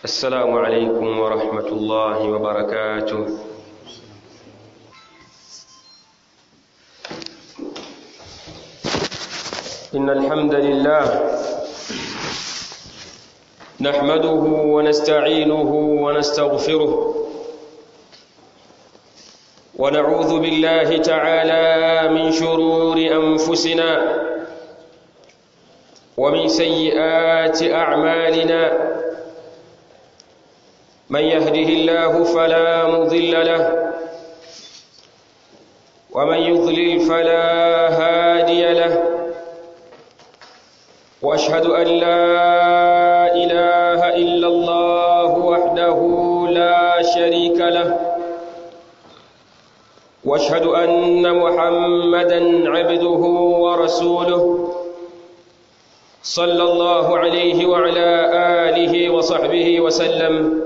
السلام عليكم ورحمة الله وبركاته إن الحمد لله نحمده ونستعينه ونستغفره ونعوذ بالله تعالى من شرور أنفسنا ومن سيئات أعمالنا من يهده الله فلا مضل له ومن يضلل فلا هادي له واشهد ان لا اله الا الله وحده لا شريك له واشهد ان محمدا عبده ورسوله صلى الله عليه وعلى اله وصحبه وسلم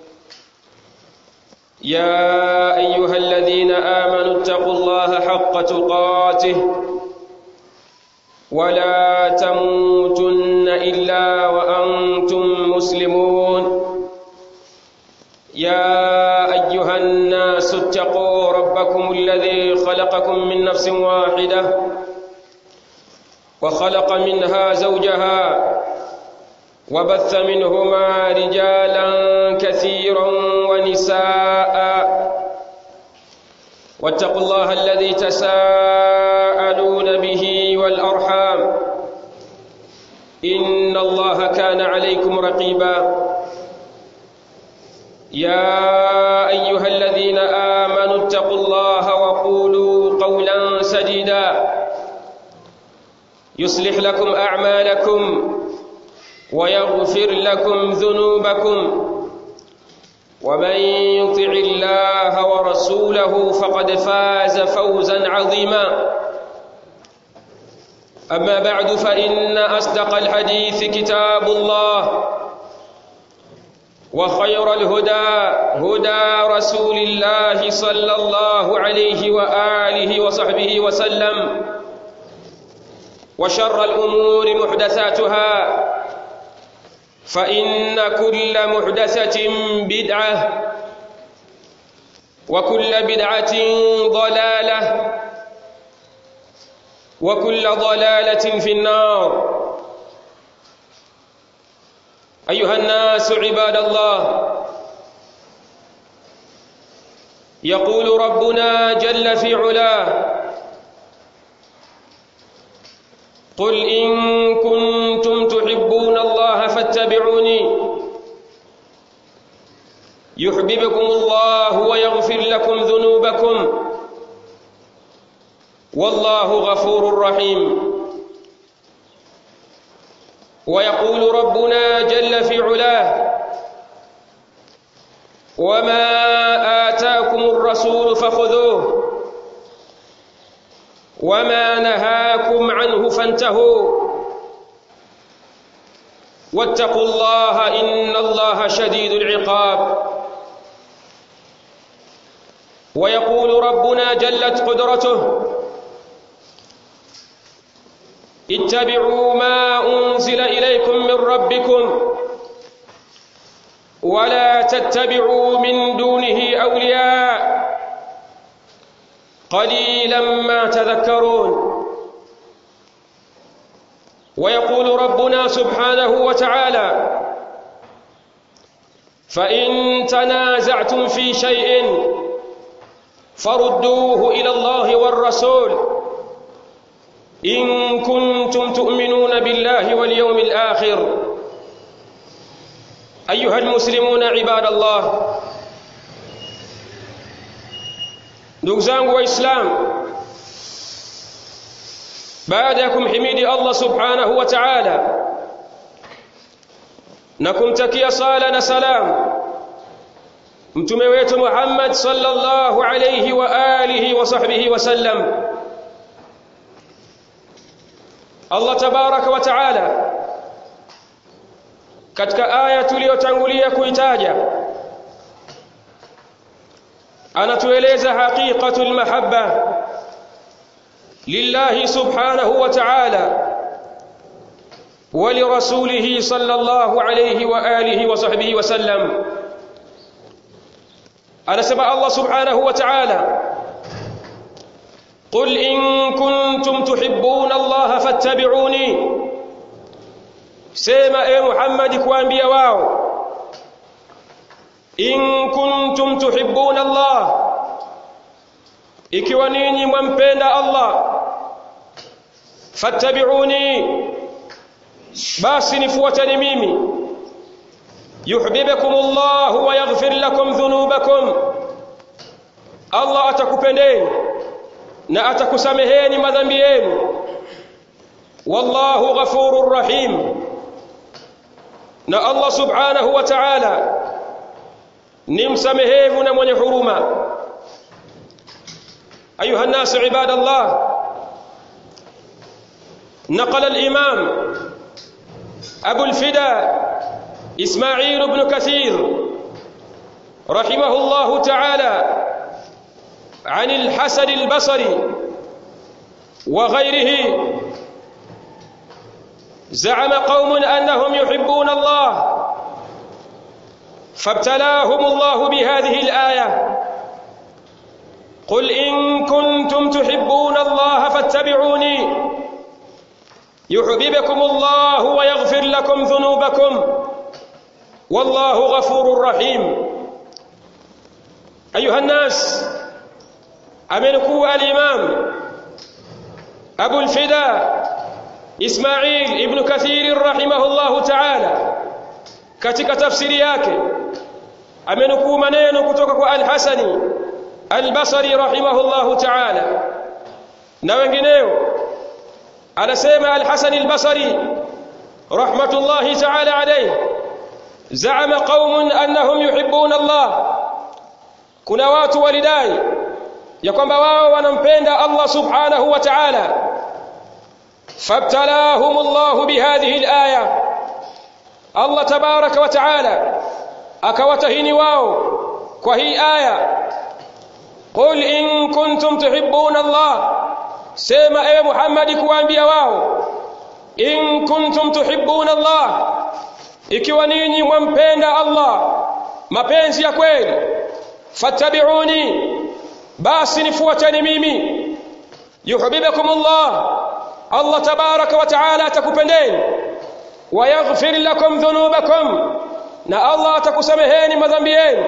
يا ايها الذين امنوا اتقوا الله حق تقاته ولا تموتن الا وانتم مسلمون يا ايها الناس اتقوا ربكم الذي خلقكم من نفس واحده وخلق منها زوجها وبث منهما رجالا كثيرا ونساء واتقوا الله الذي تساءلون به والارحام ان الله كان عليكم رقيبا يا ايها الذين امنوا اتقوا الله وقولوا قولا سديدا يصلح لكم اعمالكم ويغفر لكم ذنوبكم ومن يطع الله ورسوله فقد فاز فوزا عظيما اما بعد فان اصدق الحديث كتاب الله وخير الهدى هدى رسول الله صلى الله عليه واله وصحبه وسلم وشر الامور محدثاتها فإن كل محدثة بدعة وكل بدعة ضلالة وكل ضلالة في النار أيها الناس عباد الله يقول ربنا جل في علاه قل إن كنتم تحبون الله فاتبعوني يحببكم الله ويغفر لكم ذنوبكم والله غفور رحيم ويقول ربنا جل في علاه وما آتاكم الرسول فخذوه وما نهاكم عنه فانتهوا واتقوا الله إن الله شديد العقاب ويقول ربنا جلت قدرته اتبعوا ما أنزل إليكم من ربكم ولا تتبعوا من دونه أولياء قليلا ما تذكرون ويقول ربنا سبحانه وتعالى فإن تنازعتم في شيء فردوه إلى الله والرسول إن كنتم تؤمنون بالله واليوم الآخر أيها المسلمون عباد الله ndugu zangu waislamu baada ya kumhimidi Allah subhanahu wa ta'ala na kumtakia sala na salam mtume wetu Muhammad sallallahu alayhi wa alihi wa sahbihi wa sallam Allah tabaraka wa ta'ala katika aya tuliyotangulia kuitaja anatueleza haqiqatul mahabba lillahi subhanahu wa ta'ala ولرسوله صلى الله عليه وآله وصحبه وسلم أنا سمع الله سبحانه وتعالى قل إن كنتم تحبون الله فاتبعوني سيما اي محمد كوانبيا واو إن كنتم تحبون الله ikiwa ninyi mwampenda Allah fattabi'uni basi nifuateni mimi yuhibbukum Allah wa yaghfir lakum dhunubakum Allah atakupendeni na atakusameheni madhambi yenu wallahu ghafurur rahim na Allah subhanahu wa ta'ala ni msamehevu na mwenye huruma أيها الناس عباد الله نقل الإمام أبو الفدا إسماعيل بن كثير رحمه الله تعالى عن الحسن البصري وغيره زعم قوم أنهم يحبون الله فابتلاهم الله بهذه الآية قل إن كنتم تحبون الله فاتبعوني يحببكم الله ويغفر لكم ذنوبكم والله غفور رحيم أيها الناس أمنكوا الإمام أبو الفداء إسماعيل ابن كثير رحمه الله تعالى katika tafsiri yake amenukuu maneno kutoka kwa al-Hasani al-Basri rahimahullahu ta'ala na wengineo anasema al-Hasan al-Basri rahmatullahi ta'ala alayhi za'ama qaumun annahum yuhibbuna Allah kuna watu walidai ya kwamba wao wanampenda Allah subhanahu wa ta'ala fabtalahum Allah bihadhihi al-aya Allah tabaraka wa ta'ala akawatahini wao kwa hii aya قل إن كنتم تحبون الله سيما أي محمد kuambia wao in kuntum tuhibbuna Allah ikiwa ninyi mwampenda Allah mapenzi ya kweli fattabi'uni basi nifuateni mimi yuhibbukum Allah Allah tabaraka wa taala atakupendeni wa yaghfir lakum dhunubakum na Allah atakusameheni madhambi yenu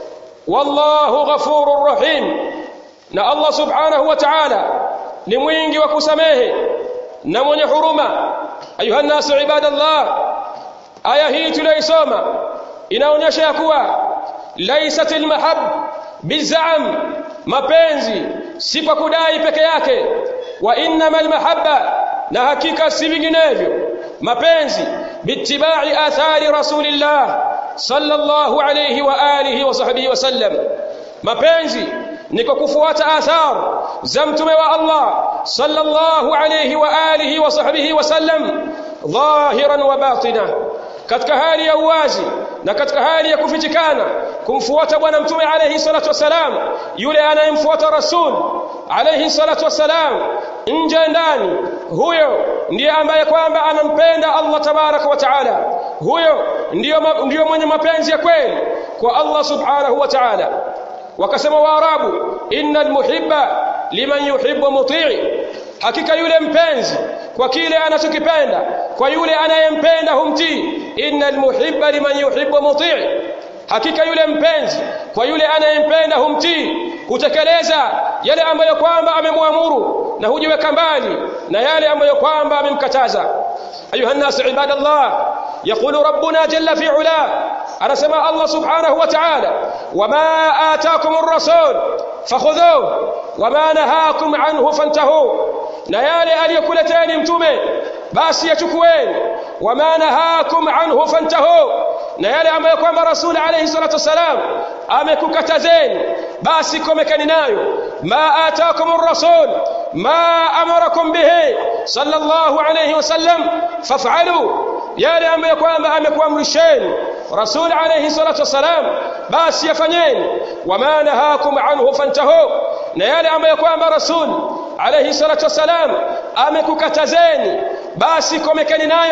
wallahu ghafurur rahim na Allah subhanahu wa ta'ala ni mwingi wa kusamehe na mwenye huruma ayuha nasu ibadallah aya hii tuliyoisoma inaonyesha ya kuwa laysat almahab bizam mapenzi si kwa kudai peke yake wa innama almahabba na hakika si vinginevyo mapenzi bittibai athari rasulillah sallallahu alayhi wa alihi wa sahbihi wasallam mapenzi ni kwa kufuata athar za mtume wa Allah sallallahu alayhi wa alihi wa sahbihi wasallam dhahiran wa batina katika hali ya uwazi na katika hali ya kufichikana kumfuata bwana mtume alayhi salatu wasalam yule anayemfuata rasul alayhi salatu wasalam nje ndani huyo ndiye ambaye kwamba anampenda Allah tabaraka wa taala huyo ndiyo ndiyo mwenye mapenzi ya kweli kwa Allah subhanahu wa ta'ala wakasema waarabu innal muhibba liman yuhibbu mutii hakika yule mpenzi kwa kile anachokipenda kwa yule anayempenda humtii innal muhibba liman yuhibbu mutii hakika yule mpenzi kwa yule anayempenda humtii hutekeleza yale ambayo kwamba amemwamuru na hujiweka mbali na yale ambayo kwamba amemkataza ayuha nas ibadallah يقول ربنا جل في علاه أنا سمع الله سبحانه وتعالى وما آتاكم الرسول فخذوه وما نهاكم عنه فانتهوا نيالي أن يكولتين متومي بس يشكوين وما نهاكم عنه فانتهوا نيالي أما يكون رسول عليه الصلاة والسلام أما كتزين بس كمكن نايو ما آتاكم الرسول ما أمركم به صلى الله عليه وسلم فافعلوا yale ambayo kwamba amekuamrisheni rasul alayhi salatu wasalam basi yafanyeni wama nahakum anhu fantahu na yale ambayo kwamba rasul alayhi salatu wasalam amekukatazeni basi komekeni nayo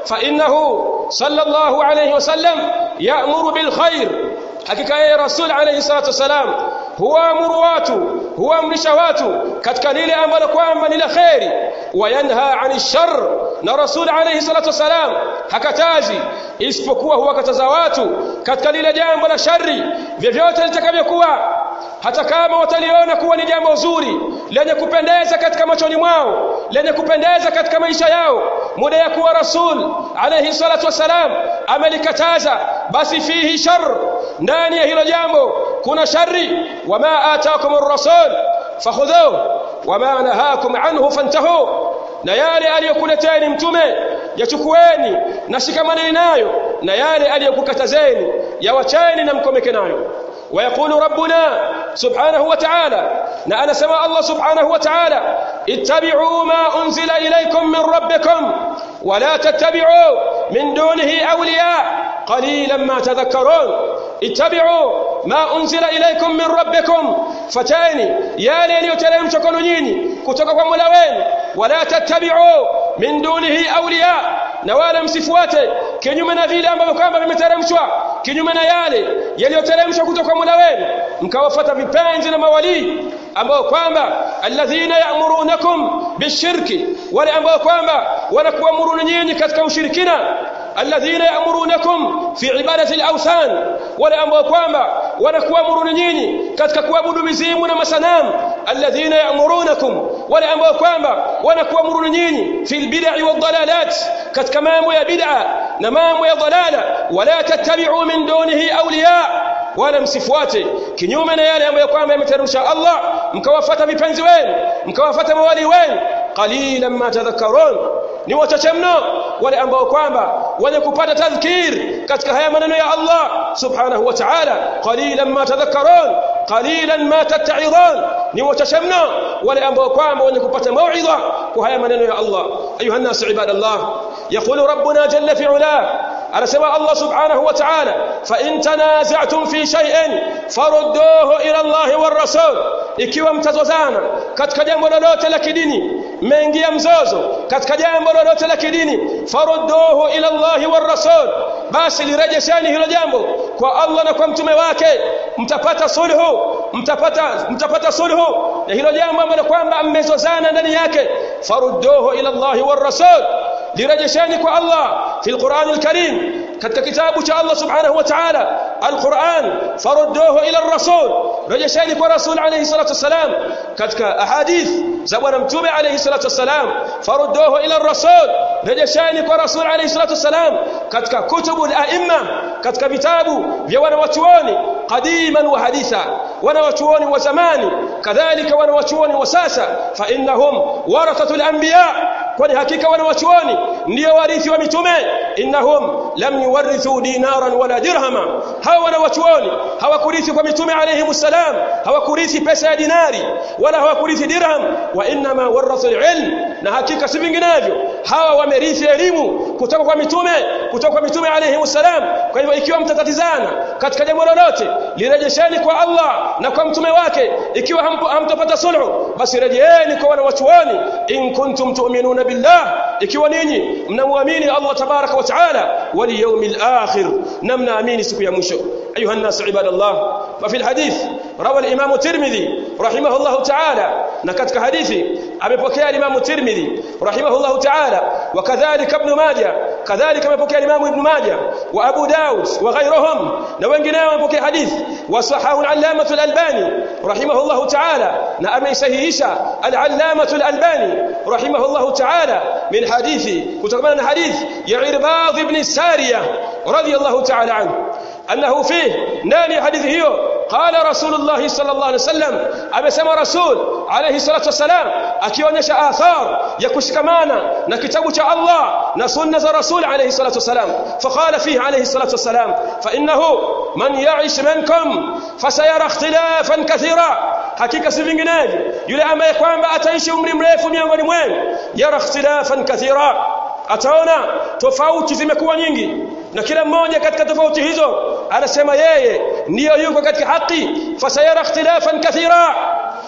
fa innahu sallallahu alayhi wasallam ya'muru bil khair hakika yeye rasul alayhi salatu wasalam huamuru watu huamrisha watu katika lile ambalo kwamba ni la kheri wayanha ani shar na rasul alayhi salatu wasalam hakatazi isipokuwa huwakataza watu katika lile jambo la shari vyovyote litakavyokuwa hata kama wataliona kuwa ni jambo zuri lenye kupendeza katika machoni mwao lenye kupendeza katika maisha yao muda ya kuwa rasul alayhi salatu wasalam amelikataza basi fihi shar ndani ya hilo jambo kuna shari wama ataakum ar-rasul fakhudhuhu wama nahakum anhu fantahu na yale aliyokuleteni mtume yachukueni na shikamaneni nayo na yale aliyokukatazeni yawacheni na mkomeke nayo ويقول ربنا سبحانه وتعالى نأنا سماء الله سبحانه وتعالى اتبعوا ما أنزل إليكم من ربكم ولا تتبعوا من دونه أولياء قليلا ما تذكرون اتبعوا ما أنزل إليكم من ربكم فتاني يا لين يتلم شكون نيني كتوكا ملوين ولا تتبعوا من دونه أولياء na wala msifuate kinyume na vile ambavyo kwamba vimeteremshwa kinyume na yale yaliyoteremshwa kutoka kwa Mola wenu mkawafuata vipenzi na mawalii ambao kwamba alladhina ya'murunakum bishirki wale ambao kwamba wanakuamuru nyinyi katika ushirikina alladhina ya'murunakum fi ibadati al-awthan wale ambao kwamba wanakuamuru nyinyi katika kuabudu mizimu na masanamu alladhina ya'murunakum wale ambao kwamba wanakuamuru nyinyi fi al-bid'i wad-dalalat katika mambo ya bid'a na mambo ya dhalala wala tattabi'u min dunihi awliya wala msifuate kinyume na yale ambayo kwamba yameteremsha Allah mkawafuata vipenzi wenu mkawafuata mawali wenu qalilan ma tadhakkarun ni wachache mno wale ambao kwamba wenye kupata tadhkir katika haya maneno ya Allah subhanahu wa ta'ala qalilan ma tadhakkarun qalilan ma tatta'idun ni wachache mno wale ambao kwamba wenye kupata mauidha kwa haya maneno ya Allah ayuha nas ibadallah yaqulu rabbuna jalla fi ula anasema Allah subhanahu wa ta'ala fa in tanaza'tum fi shay'in farudduhu ila Allah war rasul ikiwa mtazozana katika jambo lolote la kidini mmeingia mzozo katika jambo lolote la kidini farudduhu ila Allah war rasul basi lirejesheni hilo jambo kwa Allah na kwa mtume wake mtapata sulhu mtapata mtapata sulhu na hilo jambo ambalo kwamba mmezozana ndani yake farudduhu ila Allah war rasul lirejesheni kwa Allah fi alquran alkarim katika kitabu cha Allah subhanahu wa ta'ala alquran farudduhu ila ar-rasul rejesheni kwa rasul alayhi salatu wasalam katika ahadith za bwana mtume alayhi salatu wasalam farudduhu ila ar-rasul rejesheni kwa rasul alayhi salatu wasalam katika kutubu al-a'imma katika vitabu vya wanawachuoni qadiman wa haditha wanawachuoni wa zamani kadhalika wanawachuoni wa sasa fa innahum warathatul anbiya kwani hakika wanawachuoni ndio warithi wa mitume innahum lam yuwarithu dinaran wala dirhama hawa wanawachuoni hawakurithi kwa mitume alayhi salam hawakurithi pesa ya dinari wala hawakurithi dirham wa inma warathu alilm na hakika si vinginevyo hawa wamerithi elimu kutoka kwa mitume kutoka kwa mitume alayhi salam kwa hivyo ikiwa mtatatizana katika jambo lolote lirejesheni kwa Allah na kwa mtume wake ikiwa hamtopata sulhu basi rejeeni kwa wanawachuoni in kuntum tu'minuna billah ikiwa ninyi mnamwamini Allah tabaraka wa taala wal yawmil akhir na mnaamini siku ya mwisho ayuha الناس عباد الله ففي الحديث روى الامام الترمذي رحمه الله تعالى نكتك حديثي amepokea الامام الترمذي رحمه الله تعالى وكذلك ابن ماجه كذلك amepokea الامام ابن ماجه وابو داود وغيرهم na wengineo wamepokea hadithi wasahahu al-allamah al-albani رحمه الله تعالى na ameisahihisha al-allamah al-albani رحمه الله تعالى من حديث kutokana na hadith ya Irbad ibn Sariya radiyallahu ta'ala anhu أنه فيه ناني حديث هيو قال رسول الله صلى الله عليه وسلم amesema rasul alayhi salatu wasalam akionyesha athar ya kushikamana na kitabu cha Allah na sunna za rasul alayhi salatu wasalam faqala fihi alayhi salatu wasalam fa innahu man ya'ish minkum fasayara ikhtilafan kathira hakika si vinginevyo yule ambaye kwamba ataishi umri mrefu miongoni mwenu yara ikhtilafan kathira ataona tofauti zimekuwa nyingi na kila mmoja katika tofauti hizo anasema yeye ndiyo yuko katika haki fasayara ikhtilafan kathira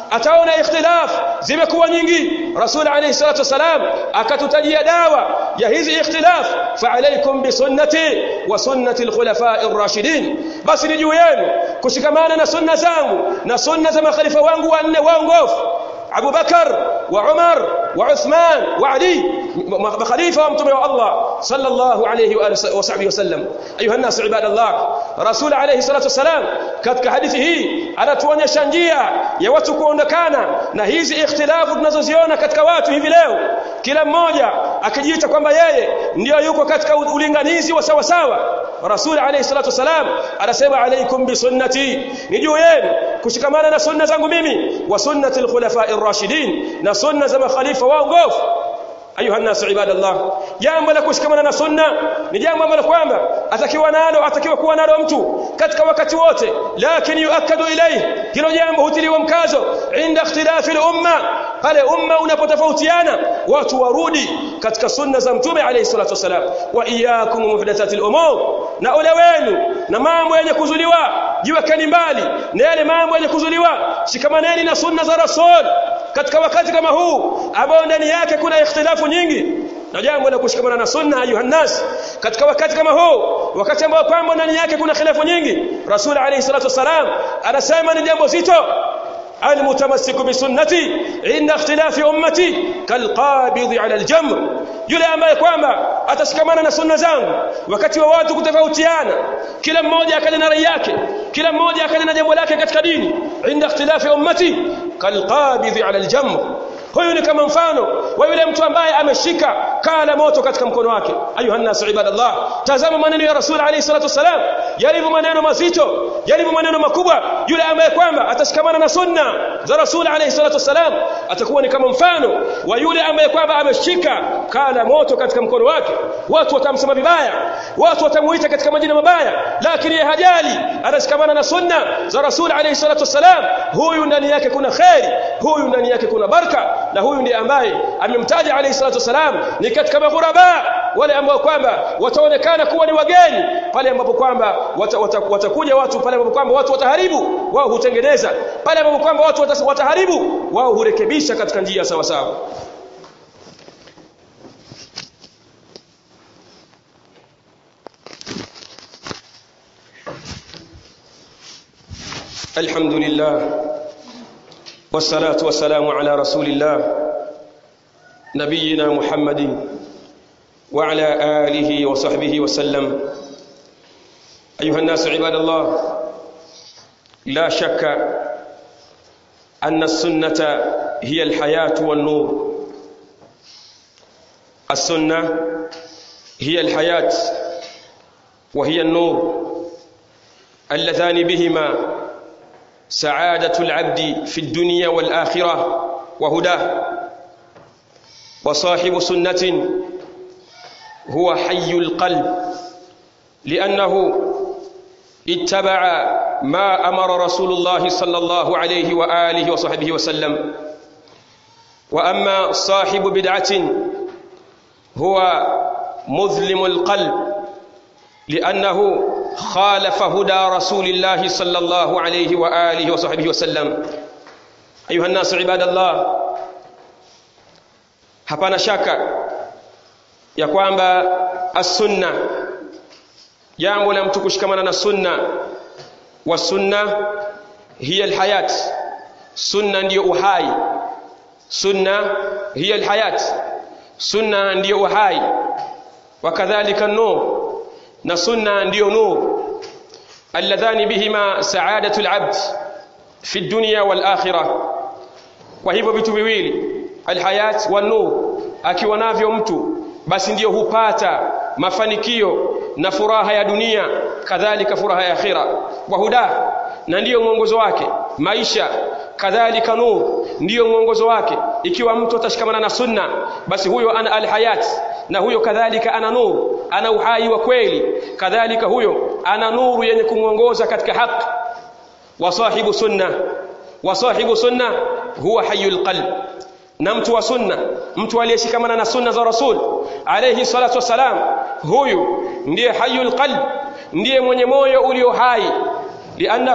ataona ikhtilaf zimekuwa nyingi rasul alayhi salatu wasalam akatutajia dawa ya hizi ikhtilaf fa alaykum bi sunnati wa sunnati al-khulafa'i ar-rashidin basi ni juu yenu kushikamana na sunna zangu na sunna za makhalifa wangu wanne waongofu Abu Bakar wa Umar wa Uthman wa Ali makhalifa wa mtume wa Allah sallallahu alayhi wa sahbihi wasallam ayuha nas ibadallah rasul alayhi salatu wasalam katika hadithi hii anatuonyesha njia ya watu kuondokana na hizi ikhtilafu tunazoziona katika watu hivi leo kila mmoja akijiita kwamba yeye ndiyo yuko katika ulinganizi wa sawa sawa rasul alayhi salatu wasalam anasema alaykum bi sunnati ni juu yenu kushikamana na sunna zangu mimi wa sunnati al-khulafa'i ar-rashidin na sunna za makhalifa waongofu ayuha nas ibadallah jambo la kushikamana na sunna ni jambo ambalo kwamba atakiwa nalo atakiwa kuwa nalo mtu katika wakati wote lakini yuakadu ilayhi hilo jambo hutiliwa mkazo inda ikhtilafi al-umma pale umma unapotofautiana watu warudi katika sunna za mtume alayhi salatu wasalam wa iyyakum muhdathatil umur na ole wenu na mambo yenye kuzuliwa jiwekeni mbali na yale mambo yenye kuzuliwa shikamaneni na sunna za rasul katika wakati kama huu ambao ndani yake kuna ikhtilafu nyingi na jambo la kushikamana na sunna ayuha nas katika wakati kama huu wakati ambao kwamba ndani yake kuna khilafu nyingi rasul alayhi salatu wasalam anasema ni jambo zito المتمسك بسنتي عند اختلاف امتي كالقابض على الجمر yule ambaye kwamba atashikamana na sunna zangu wakati wa watu kutofautiana kila mmoja akaja na rai yake kila mmoja akaja na jambo lake katika dini inda ikhtilafi ummati kalqabidhi ala aljamr huyu ni kama mfano wa yule mtu ambaye ameshika kaa la moto katika mkono wake ayuha nas ibadallah tazama maneno ya rasul alayhi salatu wasalam yalivyo maneno mazito yalivyo maneno makubwa yule ambaye kwamba atashikamana na sunna za rasul alayhi salatu wasalam atakuwa ni kama mfano wa yule ambaye kwamba ameshika kaa la moto katika mkono wake watu watamsema vibaya watu watamuita katika majina mabaya lakini yeye hajali anashikamana na sunna za rasul alayhi salatu wasalam huyu ndani yake kuna khairi huyu ndani yake kuna baraka na huyu ndiye ambaye amemtaja alayhi salatu wasalam ni katika maghuraba wale ambao kwamba wataonekana kuwa ni wageni pale ambapo kwamba watakuja wata, wata watu pale ambapo kwamba watu wataharibu wao hutengeneza pale ambapo kwamba watu wataharibu wao hurekebisha katika njia sawa sawa الحمد لله والصلاة والسلام على رسول الله نبينا محمد وعلى آله وصحبه وسلم أيها الناس عباد الله لا شك أن السنة هي الحياة والنور السنة هي الحياة وهي النور اللذان بهما سعادة العبد في الدنيا والآخرة وهداه وصاحب سنة هو حي القلب لأنه اتبع ما أمر رسول الله صلى الله عليه وآله وصحبه وسلم وأما صاحب بدعة هو مظلم القلب لأنه خالف هدى رسول الله صلى الله عليه وآله وصحبه وسلم أيها الناس عباد الله hapana shaka ya kwamba as-sunna jambo la mtu kushikamana na sunna wa sunna hiya alhayat sunna ndiyo uhai sunna hiya alhayat sunna ndiyo uhai wakadhalika nur na sunna ndiyo nur alladhani bihima sa'adatu alabd fi dunya wal akhirah kwa hivyo vitu viwili alhayat wan nur akiwa navyo mtu basi ndiyo hupata mafanikio na furaha ya dunia kadhalika furaha ya akhira wa huda na ndiyo mwongozo wake maisha kadhalika nur ndiyo mwongozo wake ikiwa mtu atashikamana na sunna basi huyo ana alhayat na huyo kadhalika ana nur ana uhai wa kweli kadhalika huyo ana nuru yenye kumwongoza katika haki wa sahibu sunna wa sahibu sunna huwa hayyul qalb na mtu wa sunna mtu aliyeshikamana na sunna za rasul alayhi salatu wasalam huyu ndiye hayyul qalb ndiye mwenye moyo ulio hai liannahu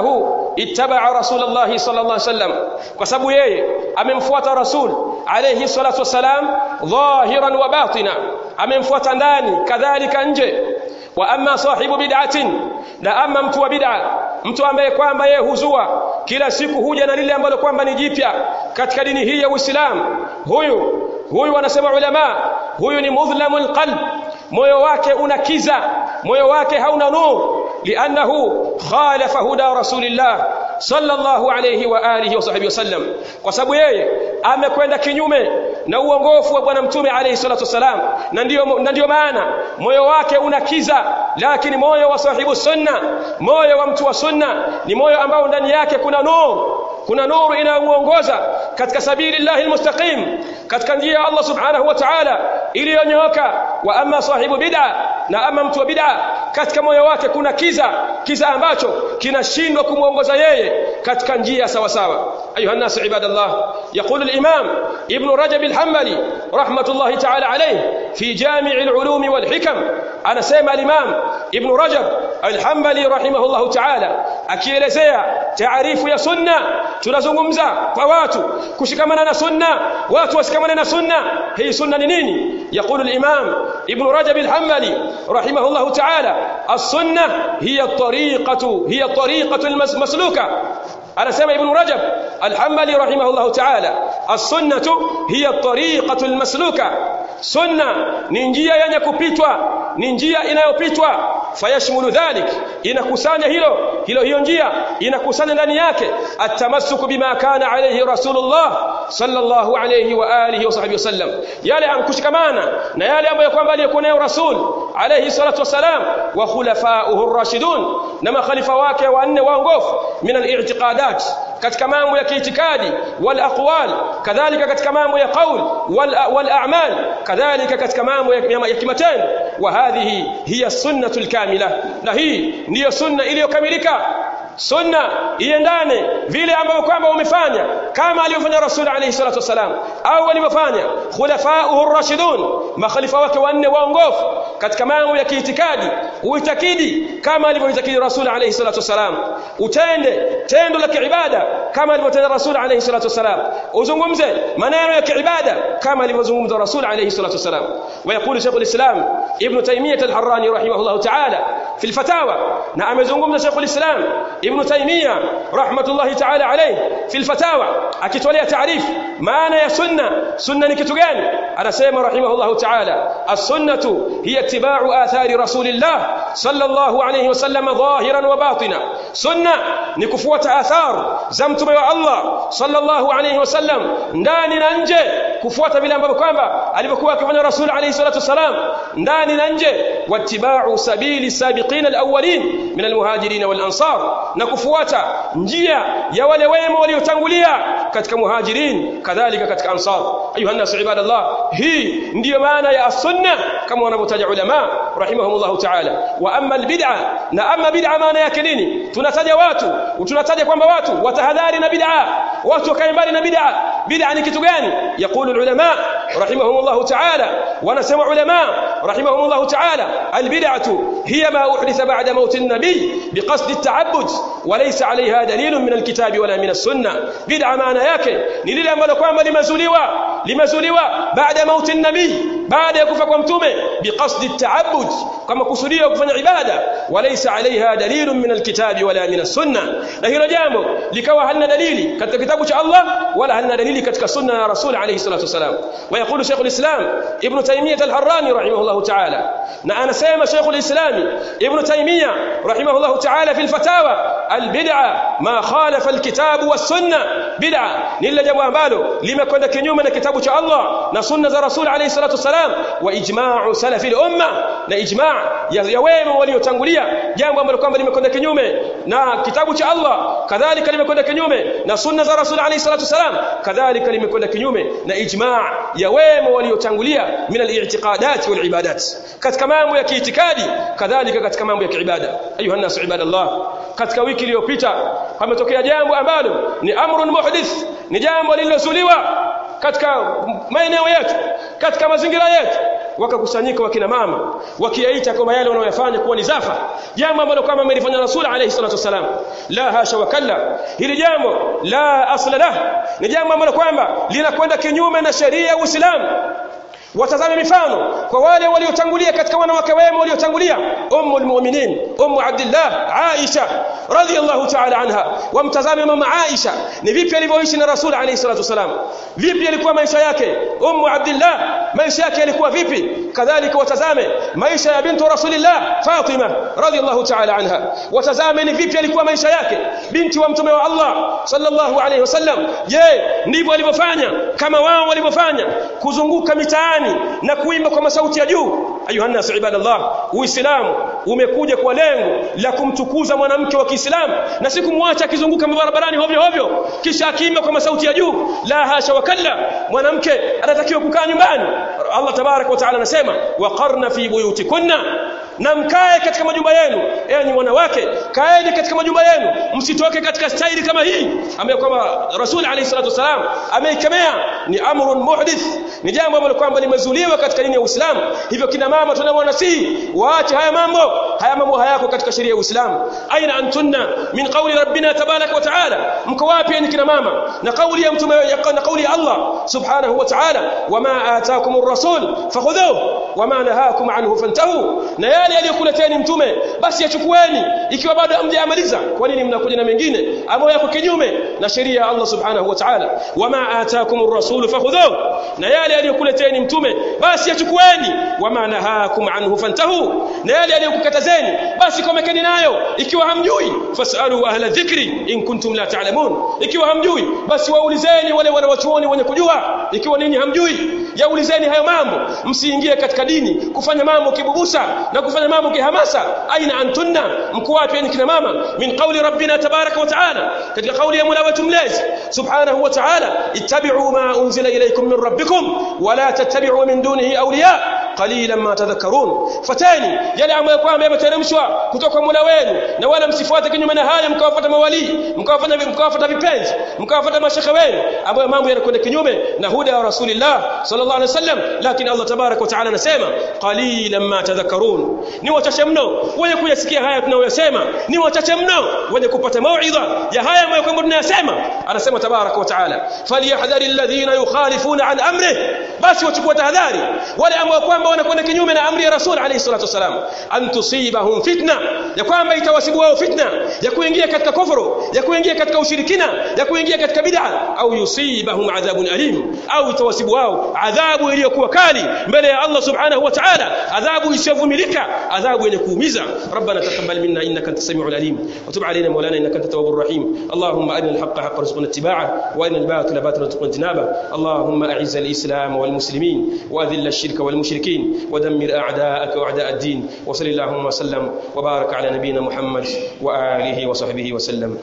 ittaba'a rasulullah sallallahu alaihi wasallam kwa sababu yeye amemfuata rasul alayhi salatu wasalam dhahiran wa batina amemfuata ndani kadhalika nje wa amma sahibu bid'atin na amma mtu wa bid'a mtu ambaye kwamba yeye huzua kila siku huja na lile ambalo kwamba ni jipya katika dini hii ya Uislamu huyu huyu wanasema ulama huyu ni mudhlamul qalb moyo wake una kiza moyo wake hauna nur li'annahu khalafa huda rasulillah sallallahu alayhi wa alihi wa sahbihi wasallam kwa sababu yeye amekwenda kinyume na uongofu wa bwana mtume alayhi salatu wasalam na ndio na ndio maana moyo wake una kiza lakini moyo wa sahibu sunna moyo wa mtu wa sunna ni moyo ambao ndani yake kuna nur kuna nuru inayomuongoza katika sabili llahi almustaqim katika njia ya Allah subhanahu wa ta'ala iliyonyooka wa amma sahibu bid'a na ama mtu wa bid'a katika moyo wake kuna kiza kiza ambacho kinashindwa kumuongoza yeye katika njia sawa sawa ayuha nas ibadallah يقول الإمام ابن رجب الحنبلي رحمة الله تعالى عليه في جامع العلوم والحكم أنا سيما الإمام ابن رجب الحنبلي رحمه الله تعالى akielezea taarifu ya sunna tunazungumza kwa watu kushikamana na sunna watu wasikamane na sunna hii sunna ni nini يقول الإمام ابن رجب الحنبلي رحمه الله تعالى السنة هي الطريقة هي الطريقة المسلوكة anasema ibn rajab alhambali rahimahullah ta'ala as-sunnatu hiya at-tariqatu al-masluka sunna ni njia yenye kupitwa ni njia inayopitwa fayashmulu dhalik inakusanya hilo hilo hiyo njia inakusanya ndani yake atamassuku bima kana alayhi rasulullah sallallahu alayhi wa alihi wa sahbihi wasallam yale amkushikamana na yale ambayo kwamba aliyekuwa nayo rasul alayhi salatu wasalam wa khulafa'uhu ar-rashidun na makhalifa wake wanne waongofu min al-i'tiqadat katika mambo ya kiitikadi wal aqwal kadhalika katika mambo ya qaul wal wal a'mal kadhalika katika mambo ya, ya kimatendo wa hadhihi hiya sunnatul kamila na hii ndiyo sunna iliyokamilika sunna iendane vile ambavyo kwamba umefanya kama alivyofanya rasul alayhi salatu wasalam au walivyofanya khulafa'uhu ar-rashidun makhalifa wake wanne waongofu katika mambo ya kiitikadi uitakidi kama alivyoitakidi rasul alayhi salatu wasalam utende tendo la kiibada kama alivyotenda rasul alayhi salatu wasalam uzungumze maneno ya kiibada kama alivyozungumza rasul alayhi salatu wasalam ويقول شيخ الإسلام ابن تيمية الحراني رحمه الله تعالى في الفتاوى نعم يزنقم شيخ الإسلام ابن تيمية رحمة الله تعالى عليه في الفتاوى أكتولي تعريف معنى يا سنة سنة نكتغان أنا سيما رحمه الله تعالى السنة هي اتباع آثار رسول الله صلى الله عليه وسلم ظاهرا وباطنا سنة نكفوة آثار زمتم يا الله صلى الله عليه وسلم ndani na nje kufuata vile ambavyo kwamba alivyokuwa akifanya rasul alayhi salatu wasalam ndani na nje wattiba'u sabili sabiqina alawwalin min almuhajirin wal ansar na kufuata njia ya wale wema waliotangulia katika muhajirin kadhalika katika ansar ayuha nas ibadallah hii ndiyo maana ya sunna kama wanavyotaja ulama rahimahumullah ta'ala wa amma albid'a na amma bid'a maana yake nini tunataja watu tunataja kwamba watu watahadhari na bid'a watu wakae mbali na bid'a bid'a ni kitu gani yaqulu ulama rahimahumullah ta'ala wanasema ulama rahimahumullah ta'ala albid'atu hiya ma uhditha ba'da maut an-nabi biqasd at-ta'abbud وليس عليها دليل من الكتاب ولا من السنة بدعة معنى yake ni lile ambalo kwamba limezuliwa limezuliwa baada mauti nabii baada ya kufa kwa mtume biqasdi at-ta'abbud kama kusudia kufanya ibada walaysa alaiha dalilun min alkitabi wala min as-sunnah na hilo jambo likawa halina dalili katika kitabu cha Allah wala halina dalili katika sunna ya rasul alayhi salatu wasalam ويقول شيخ الإسلام ابن تيمية الحراني رحمه الله تعالى أنا سيما شيخ الإسلام ابن تيمية رحمه الله تعالى في الفتاوى البدعة ما خالف الكتاب والسنة بدعة نلا جابوا ambalo limekwenda kinyume na kitabu cha Allah na sunna za Rasul alayhi salatu wasalam wa ijma'u salafi al-umma na ijma' ya wema waliotangulia jambo ambalo kwamba limekwenda kinyume na kitabu cha Allah kadhalika limekwenda kinyume na sunna za Rasul alayhi salatu wasalam kadhalika limekwenda kinyume na ijma' ya wema waliotangulia min al-i'tiqadat wal ibadat katika mambo ya kiitikadi kadhalika katika mambo ya kiibada ayuha nas ibadallah katika wiki iliyopita pametokea jambo ambalo ni amrun muhdith ni jambo lililozuliwa katika maeneo yetu katika mazingira yetu wakakusanyika wakina mama wakiyaita kwamba yale wanayoyafanya kuwa ni zafa jambo ambalo kama amelifanya rasul alayhi salatu wasalam la hasha wa kalla hili jambo la asla lah ni jambo ambalo kwamba linakwenda kinyume na sheria ya Uislamu watazame mifano kwa wale waliotangulia katika wanawake wema waliotangulia ummu almu'minin ummu abdullah aisha radhiyallahu ta'ala anha wamtazame mama aisha ni vipi alivyoishi na rasul alayhi salatu wasalam vipi alikuwa maisha yake ummu abdullah maisha yake yalikuwa vipi kadhalika watazame maisha ya bintu rasulillah fatima radhiyallahu ta'ala anha watazame ni vipi alikuwa maisha yake binti wa mtume wa Allah sallallahu alayhi wasallam je ndivyo alivyofanya kama wao walivyofanya kuzunguka mitaani na kuimba kwa masauti ya juu ayuha nas ibadallah uislamu umekuja kwa lengo la kumtukuza mwanamke wa Kiislamu na si kumwacha akizunguka barabarani hovyo hovyo kisha akiimba kwa masauti ya juu la hasha wa kalla mwanamke anatakiwa kukaa nyumbani Allah tabarak wa taala anasema waqarna fi buyutikunna na mkae katika majumba yenu enyi wanawake kaeni katika majumba yenu msitoke katika staili kama hii ambayo kwamba rasul alayhi salatu wasalam ameikemea ni amrun muhdith ni jambo ambalo kwamba limezuliwa katika dini ya Uislamu hivyo kina mama tunamwanasihi waache haya mambo haya mambo hayako katika sheria ya Uislamu aina antunna min qawli rabbina tabarak wa taala mko wapi ni kina mama na kauli ya mtume na kauli ya Allah subhanahu wa ta'ala wama ataakumur rasul fakhudhuhu wama nahakum anhu fantahu na yale aliyokuleteni mtume basi yachukueni ikiwa bado hamjamaliza kwa nini mnakuja na mengine ambayo yako kinyume na sheria ya Allah subhanahu wa ta'ala wama ataakumur rasul fakhudhuhu na yale aliyokuleteni mtume basi yachukueni wama nahakum anhu fantahu na yale aliyokukatazeni basi komekeni nayo ikiwa hamjui fasalu ahla dhikri in kuntum la ta'lamun ikiwa hamjui basi waulizeni wale wanawachuoni wenye kujua ikiwa ninyi hamjui yaulizeni hayo mambo msiingie katika dini kufanya mambo kibubusa na kufanya mambo kihamasa aina antunna mko wapi ni kina mama min qawli rabbina tabaraka wa taala katika kauli ya mola wetu mlezi subhanahu wa taala ittabi'u ma unzila ilaykum min rabbikum wa la tattabi'u min dunihi awliya qalilan ma tadhakkarun fatani yale ambayo kwamba yameteremshwa kutoka kwa mola wenu na wala msifuate kinyume na haya mkawafuata mawali mkawafanya mkawafuata vipenzi mkawafuata mashekhe wenu ambayo mambo yanakwenda kinyume na huda wa rasulillah sallallahu alaihi wasallam lakini Allah tabarak wa taala anasema qalilan ma tadhakkarun ni wachache mno wenye kuyasikia haya tunayoyasema ni wachache mno wenye kupata mauidha ya haya ambayo kwamba tunayasema anasema tabarak wa taala falyahdhari alladhina yukhalifuna an amrih basi wachukue tahadhari wale ambao kwamba wanakwenda kinyume na amri ya rasul alayhi salatu wasalam an tusibahum fitna ya kwamba itawasibu wao fitna ya kuingia katika kufuru ya kuingia katika ushirikina ya kuingia katika bid'a au yusibahum adhabun alim au itawasibu wao adhabu iliyokuwa kali mbele ya Allah subhanahu wa ta'ala adhabu isiyovumilika adhabu yenye kuumiza ربنا تقبل منا انك انت السميع العليم وتب علينا مولانا انك انت التواب الرحيم اللهم ارنا الحق حقا وارزقنا اتباعه وارنا الباطل باطلا وارزقنا اجتنابه اللهم اعز الاسلام والمسلمين واذل الشرك والمشركين ودمر اعداءك واعداء الدين وصل اللهم وسلم وبارك على نبينا محمد واله وصحبه وسلم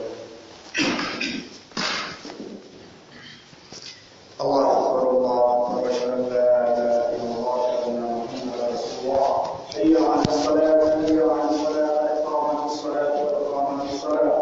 الله أكبر الله أكبر أشهد أن لا إله إلا الله أشهد أن محمدا رسول الله حي على الصلاة حي على الصلاة إقامة الصلاة وإقامة الصلاة